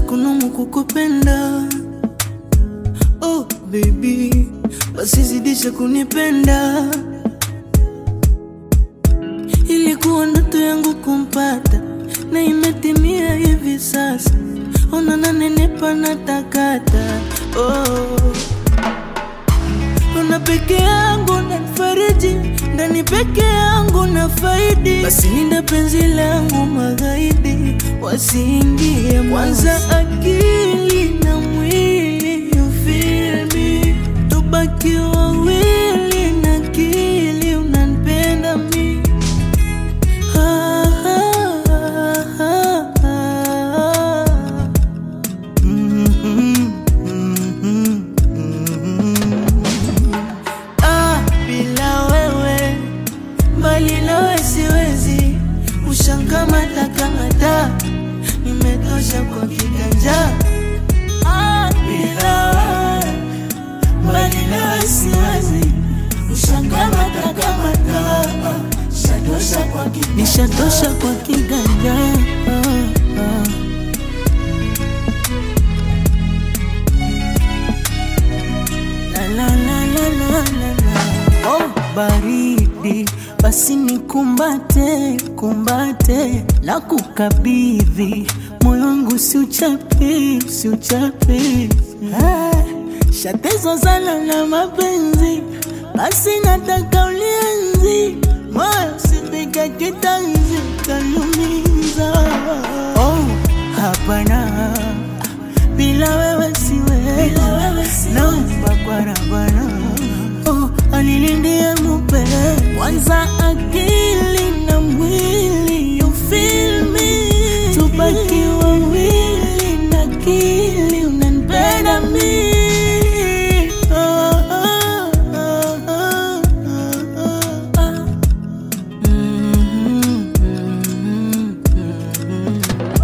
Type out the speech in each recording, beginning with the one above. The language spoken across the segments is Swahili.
kunumu kukupenda oh baby basi zidisha kunipenda ilikuwa ndoto yangu kumpata na imetimia hivi sasa ona nanenepa na takata oh. Una peke yangu nanifariji ndani peke yangu na faidi, basi linda penzi langu magaidi wasiingie kwanza, akili na mwili you feel me, tubaki wawili na akili unanipenda mi Ah, ah, ah, ah, ah. Mhm, mhm, mhm. Ah, bila wewe mbali nawe siwezi ushangamata kamata nimetosha kwa kiganja ah, bila wewe mbali nawe siwezi ushangamata kamata shatosha kwa kiganja nishatosha kwa kiganja ah, ah. La, la, la, la, la, la, la. Oh, baridi basi nikumbate kumbate na kukabidhi moyo wangu siuchape siuchape ah, shatezo sana na mapenzi basi nataka ulienzi moyo sipika kitanzi kalumiza oh, hapana bila wewe siwezi, naomba kwa Rabbana oh, anilindie mupe kwanza akili na mwili you feel me, tubaki wawili na akili unanipenda mi Ah, ah, ah, ah, ah, ah. Mhm, mhm, mhm.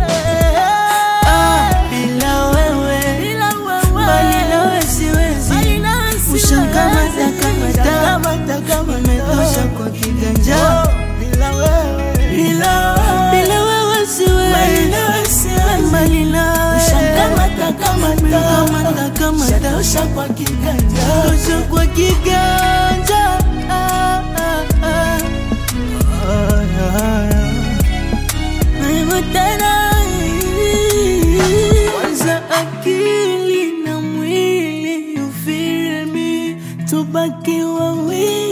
Ah, bila wewe mbali nawe siwezi ushangamata kamata imetosha kwa kiganja bila bila wewe siwezi mbali nawe ushangamata kamata kamata kwa kiganja tosha kwa kiganja ah, ah, ah. Ah, ah, ah. Mimi tena kwanza akili na mwili you feel me, tubaki wawili